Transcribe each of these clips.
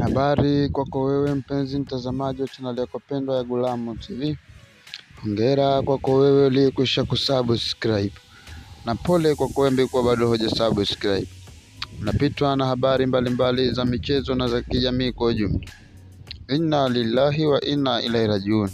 Habari kwako wewe mpenzi mtazamaji wa chaneli yako pendwa ya Gulamo TV. Hongera kwako wewe uliyekwisha kusubscribe, na pole kwako wewe ambaye kwa bado hoja subscribe. Napitwa na habari mbalimbali mbali za michezo na za kijamii kwa ujumla. Inna lillahi wa inna ilaihi rajiun.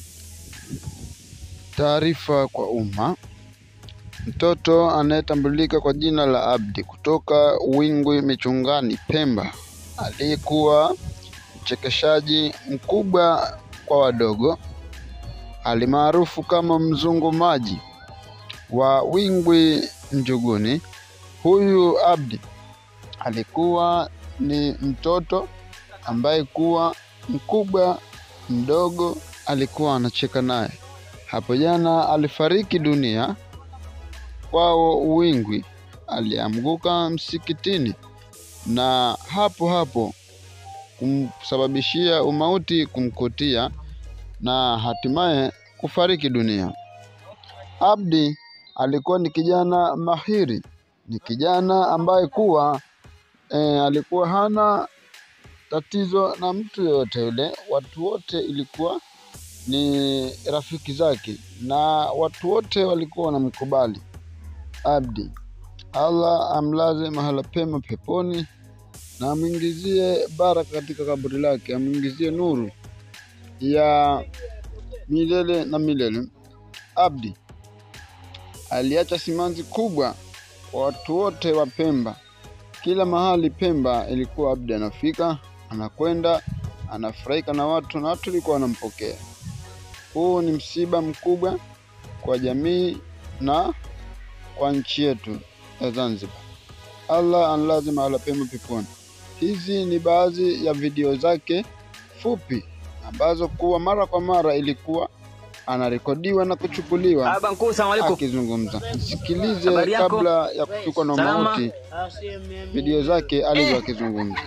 Taarifa kwa umma. Mtoto anayetambulika kwa jina la Abdi kutoka Wingwi Michungani, Pemba, aliyekuwa mchekeshaji mkubwa kwa wadogo alimaarufu kama Mzungu Maji wa Wingwi Njuguni. Huyu Abdi alikuwa ni mtoto ambaye kuwa mkubwa mdogo alikuwa anacheka naye. Hapo jana alifariki dunia kwao Uwingwi, alianguka msikitini na hapo hapo kumsababishia umauti kumkutia na hatimaye kufariki dunia. Abdi alikuwa ni kijana mahiri, ni kijana ambaye kuwa e, alikuwa hana tatizo na mtu yoyote yule, watu wote ilikuwa ni rafiki zake na watu wote walikuwa wanamkubali Abdi. Allah amlaze mahala pema peponi na amwingizie baraka katika kaburi lake, amwingizie nuru ya milele na milele. Abdi aliacha simanzi kubwa kwa watu wote wa Pemba. Kila mahali Pemba ilikuwa Abdi anafika, anakwenda, anafurahika na watu na watu walikuwa wanampokea. Huu ni msiba mkubwa kwa jamii na kwa nchi yetu ya Zanzibar. Allah anlaze mahala pema peponi. Hizi ni baadhi ya video zake fupi ambazo kuwa mara kwa mara ilikuwa anarekodiwa na kuchukuliwa Aba mkuu, salamu alaikum. akizungumza. Sikilize Habari yako? kabla ya kufikwa na Salama. mauti video zake alizo akizungumza.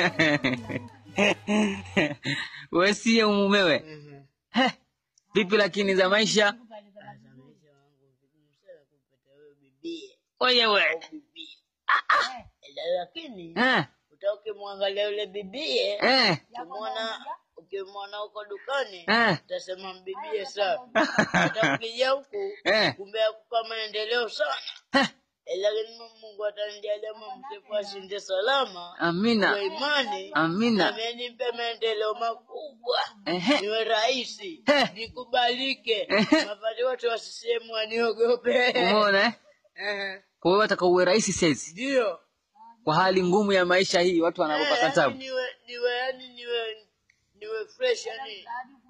Wewe siye mumewe. He, vipi lakini za maisha? Oye we. lakini Eh, uta ukimwangalia yule bibie eh, ukimwona ukimwona huko dukani eh. utasema mbibie sana hata ukija huku Eh. kumbe akupa maendeleo sana Heh, Eh, lakini mungu atanijalia mumsifu ashinde salama kwa Amina. imani Amina. nami nimpe maendeleo makubwa Ehe. niwe rahisi Eh. nikubalike Ehe. mafati wote wa CCM waniogope Umeona eh? Ehe. Kwa hiyo wataka uwe rahisi saizi. ndio Kwa hali ngumu ya maisha hii watu Eh, wanaogopa yani katabu. niwe niwe yani niwe niwe fresh yani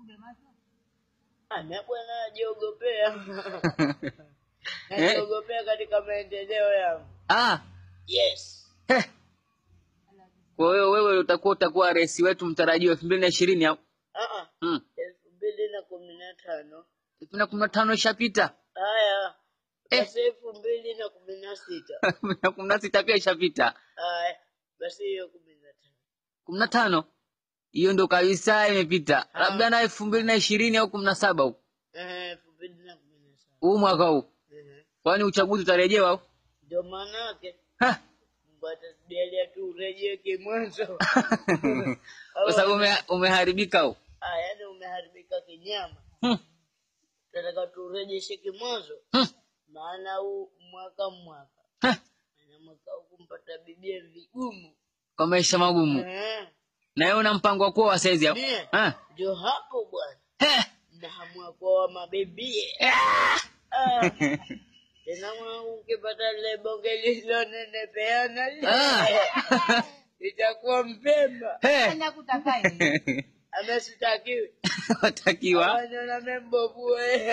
Ah, na bwana najiogopea najiogopea katika maendeleo yangu Ah, yes he. Kwa hiyo wewe utakuwa utakuwa rais wetu mtarajiwa elfu mbili na ishirini au? Ah, ah. Mm. elfu mbili na kumi na tano elfu mbili na kumi na tano ishapita. haya Eh. basi elfu mbili na kumi na sita elfu mbili na kumi na sita pia ishapita. haya basi hiyo kumi na tano kumi na tano hiyo ndo kabisa imepita, labda na elfu mbili na ishirini au kumi na saba huu Eh, elfu mbili na kumi na saba huu mwaka huu, Eh, kwani uchaguzi utarejewa au? ndio maana yake Ha! mungu atatujalia tu urejee kimwanzo Kwa sababu ume, umeharibika huu. Ah, yaani umeharibika kinyama Hmm. tunataka turejeshe kimwanzo Hmm. maana huu mwaka mwaka Ha! na mwaka huu kumpata bibia vigumu Kwa maisha magumu, Eh, na wewe una mpango wa kuoa saizi au? mie Ha! ndio hapo bwana He! nahamua kuoa mabibie Ah! Ah, tena mwangu ukipata lile bonge lililonenepeana lile Ah! itakuwa mpemba He! amesitakiwi Watakiwa wanyona membovue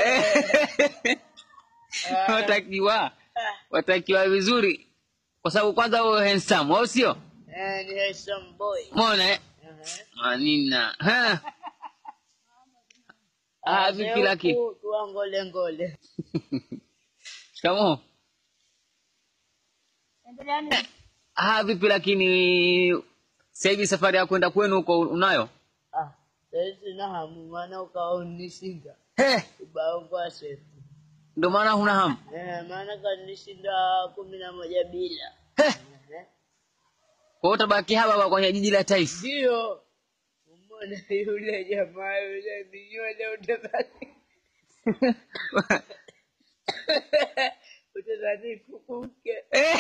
watakiwa watakiwa vizuri, kwa sababu kwanza wewe handsome, au sio? ni handsome boy Umeona eh? Ehe. Manina. Ha! Ah, vipi laki? Huku tuangole ngole Shikamoo. Ah, vipi lakini sasa hivi safari ya kwenda kwenu huko unayo? Ah, saizi na hamu maana ukawa unishinda He, ubao kwa sefu ndio maana huna hamu. Eh, maana kanishinda kumi na moja bila He, Eh, kwa hiyo utabaki hapa hapa kwenye jiji la taifa. ndio Ukimwona yule jamaa yule minywele utadhani utadhani kukuke.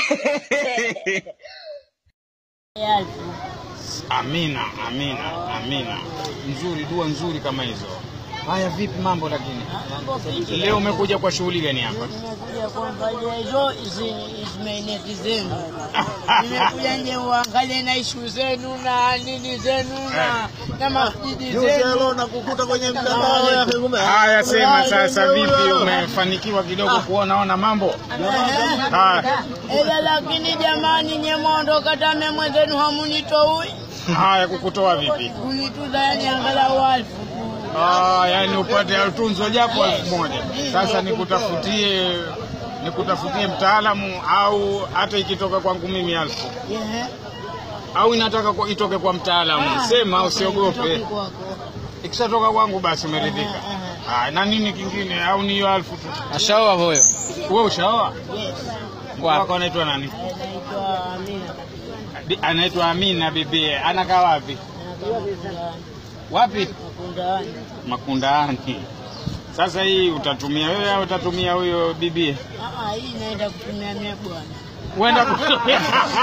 Amina, amina, amina. Nzuri, dua nzuri kama hizo. Haya, vipi mambo lakini? Mambo fiti. Leo umekuja kwa shughuli gani hapa? Nimekuja kuangalia hizo hizi ismaineti zenu. Nimekuja nje uangalie na ishu zenu na nini zenu na na masjidi zenu. nakukuta kwenye mtandao ya kumbe. Haya, sema sasa, vipi umefanikiwa kidogo kuonaona mambo? Haya, Ila lakini jamani, nye mwondoka tame mwenzenu hamunitoi haya, kukutoa vipi? kunituza, yani angalau alfu tu. Ah, yani upate tunzo japo elfu moja. Sasa nikutafutie nikutafutie mtaalamu au hata ikitoka kwangu mimi elfu Ehe. au inataka kwa, itoke kwa mtaalamu, sema usiogope. Nitoki kwako. Ikishatoka kwangu basi umeridhika. Ah, na nini kingine au ni hiyo elfu tu? Ashaoa huyo. Wewe ushaoa? Yes. Wako anaitwa nani? Anaitwa Amina. Bi- Anaitwa Amina bibie. Anakaa wapi? Anakaa Makundani. Wapi? Makundani. Makundaani. Sasa hii utatumia wewe au utatumia huyo bibie? Ah, ah, hii naenda kutumia mie bwana. Uenda kutumia.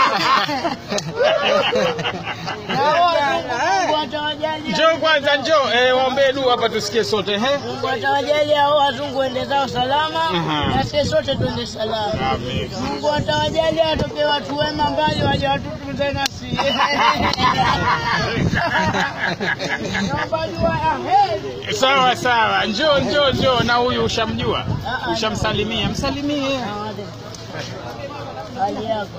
Na wao Mungu atawajalia. Njoo kwanza, njoo eh, waombee dua hapa tusikie sote he. Mungu atawajalia hao wazungu ende zao salama Aha. na sisi sote tuende salama. Amen. Mungu atawajalia atoke watu wema mbali waje watutunze nasi. Naomba dua ya heri. Sawa sawa, njoo njoo njoo. Na huyu ushamjua? Ah, ah. Ushamsalimia? Msalimie. Hali yako.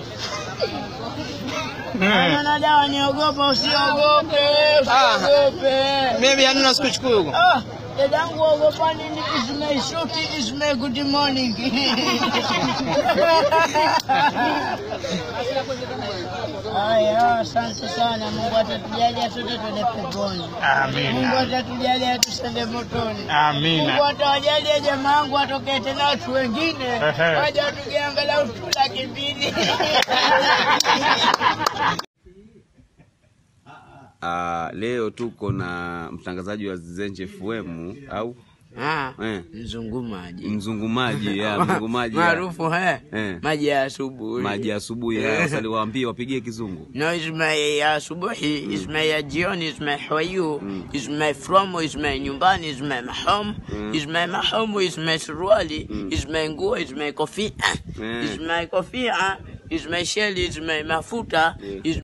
Kama na dawa niogopa, usiogope, usiogope. Maybe hanuna sikuchukua huko. Ah, dadangu ogopa nini? Is my shoti, is my good morning. Haya, asante sana. Mungu atatujalia sote twende peponi. Mungu Amina. atatujalia tusende motoni. Mungu Amina. atawajalia jamaa wangu atokee tena watu wengine Ehe. waje watuge angalau tu laki mbili. Ah, leo tuko na mtangazaji wa Zenje FM au Ah, eh, mzungumaji mzungumaji ya mzungumaji ya- maarufu he Eh. maji ya asubuhi maji ya asubuhi ya wasali waambie wapigie kizungu No, it's my ya asubuhi, it's my ya jioni, it's my how are you, it's my from, it's my nyumbani, it's my mahom, it's my mahom, it's my suruali, it's my nguo, it's my kofia, Mm. it's my kofia, it's my shell, it's my mafuta, it's